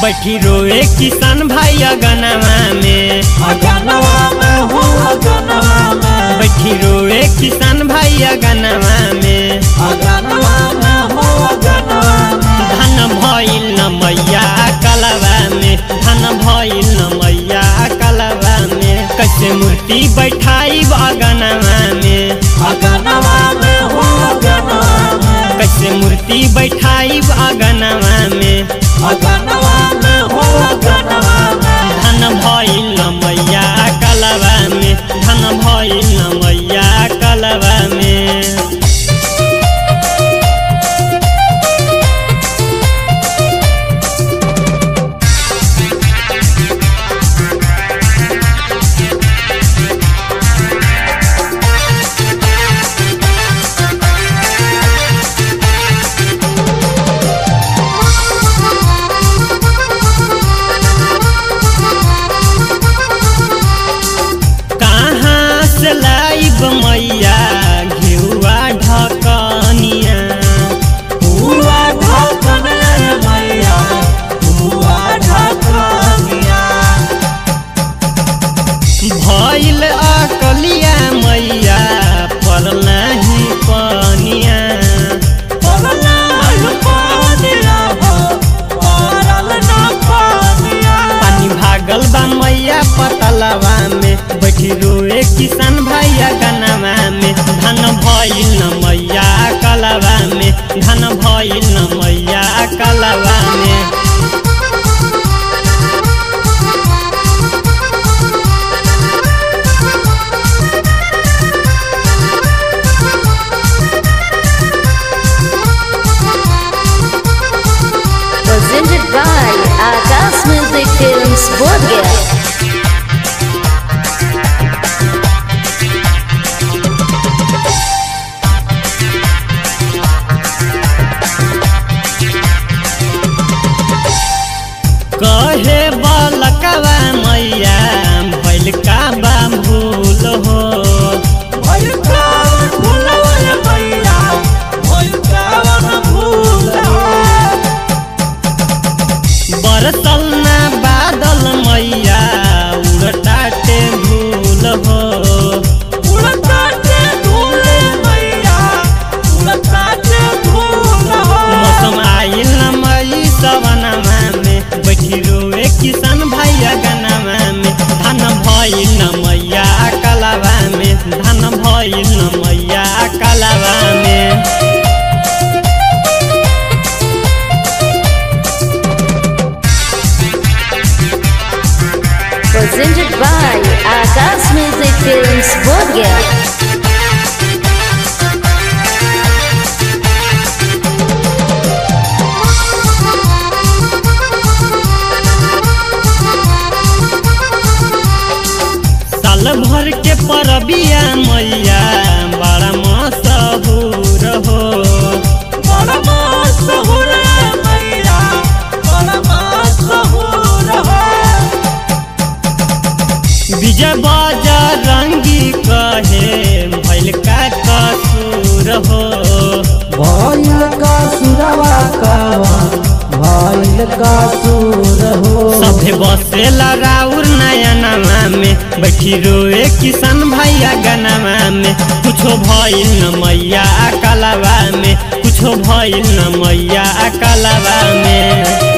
बैठी रोए किसान भाई अगनवा में अगनवा में हो अगनवा में बैठी रोए किसान भाई अगनवा में अगनवा में हो अगनवा में धन भइल न मैया कलवा में धन भइल न मैया कलवा में कैसे मूर्ति बैठाई अगनवा में अगनवा में हो अगनवा में कैसे मूर्ति बैठाई अगनवा में अगनवा में हो अगनवा में धन भइल न मैया कलवा में धन भइल न मैया कलवा में कहाँ से लाइब मैया घिउआ ढकनिया हुआ ढकने मैया हुआ ढकनिया भइल अकलिया मैया पर नहीं पनिया परला पानिया हो परल ना पानिया पानी भागल बा मैया पतलवा में बैठी रोए किसान भैया गनवा में धन भइल न मैया कलवा में धन भइल न मैया कलवा में presented by Akas Music Films Bodhgaya. कहे बलकवा मैया भइल का बा भूल हो भइल कावन भूलवा मैया भइल कावन भूल बरसल ना बादल मैया उड़टाटे भूल हो उड़ताटे धूल मैया उड़ताटे धूल मौसम आइल न मई सवनमा में बैठी रोए किसान भैया गनमा में धन भइल न मैया कलावा में धन भइल न मैया कलावा में Presented by Akas Music Films Bodhgaya. साल भर के परबिया मैया बड़ा मशहूर हो बड़ा मस्त हो रे मैया बड़ा मस्त हो रहा विजय बाजा रंगी कहे भैल का कसूर हो भइल का सुरवा कावन भइल का सुर हो सभे बसेला राउर नयनमा में बैठी रोए किसान भैया गनमा में कुछो भइल न मैया कलवा में कुछो भइल न मैया कलवा में